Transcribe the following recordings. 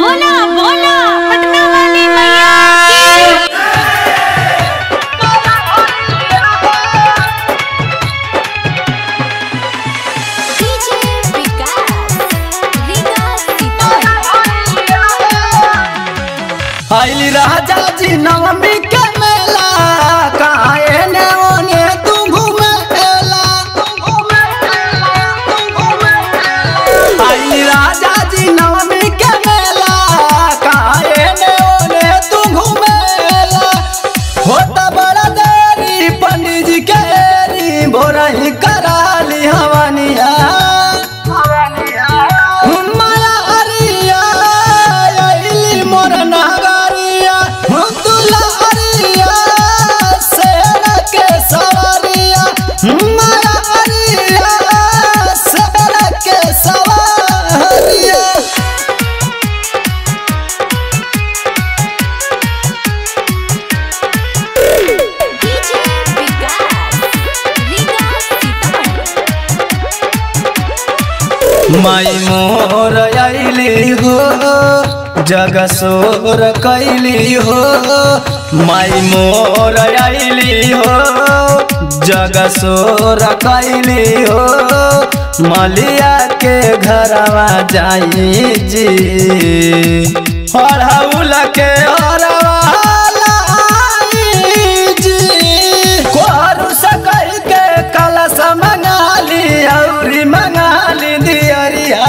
बोला बोला पटना वाली मैया की डीजे विकास विकास आइली राजा जी नवमी के मेला काहे ने ओने तू घुमेला आइली राजा जी नवमी के मेला काहे ने ओने तू घुमेला होता बड़ा देरी पंडित जी के री भोरही कराली हवनिया माया अरिया आइली मोर नगरिया दुला अरिया सेना के सवारिया माया अरिया सेना के सवारिया डीजे विकास विकास माई मोर आइली हो जग सोर कैली हो माई मोर आइली हो जग सोर कैली हो मलिया के घरवा जाई जी हरहुल के हरवा लाई जी कोरु सकल के कलश मंगाली औरी मंगाली दियरिया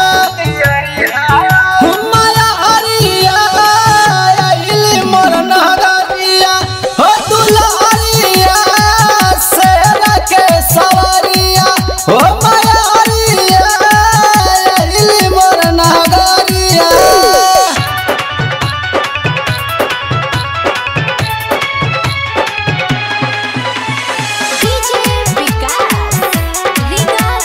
माया अरिया आइली मोर नगरिया हो दुलारिया सेना के सवारिया हो माया अरिया आइली मोर नगरिया डीजे विकास विकास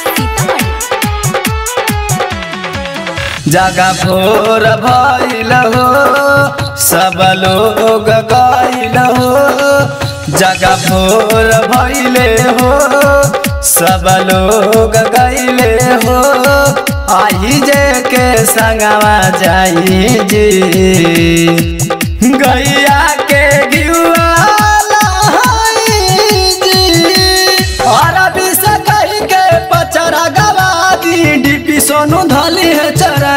जगा भोर भइल हो सब लोग गइल हो जगा भोर भइले हो सब लोग गइले हो आई जे के संगवा जाई जी गैया के घिउआ लहाई जी और अभी से कही के पचरा गवा दी डीपी सोनू धली है चरा